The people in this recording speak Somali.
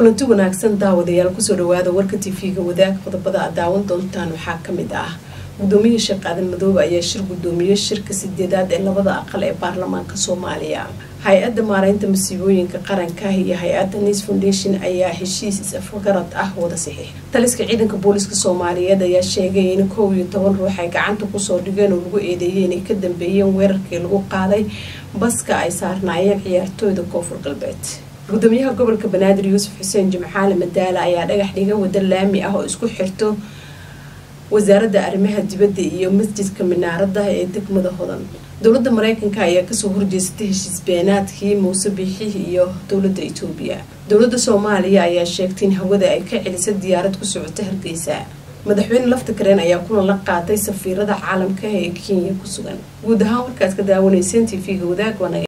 kulanti wanaagsan daawadayaal kusoo dhawaada warka tv-ga wadaag qodobada aad daawan doontaan waxaa kamid ah gudoomiye sheekh aadan madoobe ayaa shir gudoomiye shirka sideedaad ee labada aqal ee baarlamaanka soomaaliya hay-adda maareynta masiibooyinka qaranka iyo hay-adda nis foundation ayaa heshiis is-afgarad ah wada saxiix taliska ciidanka booliska soomaaliyeed ayaa sheegay in kow iyo toban ruux ay gacanta kusoo dhigeen oo lagu eedeeyay inay ka dambeeyeen weerarkii lagu qaaday baska ay saarnaayeen ciyaartooyda koonfur galbeed gudoomiyaha gobolka banaadir yuusuf xuseen jimcaale madaala ayaa dhagax dhiga wada laami ah oo isku xirto wasaaradda arrimaha dibadda iyo masjidka minaarada ee degmada hodan dowladda mareykanka ayaa kasoo horjeesatay heshiis beenaadkii muuse biixih iyo dowladda itoobiya dowladda soomaaliya ayaa sheegtay in hawada ay ka celisay diyaarad ku socota hargeysa madaxweyne lafta kareen ayaa kulan la qaatay safiirada caalamka ee kenya ku sugan guud ahaan warkaas ka daawanayseen t v-ga wadaag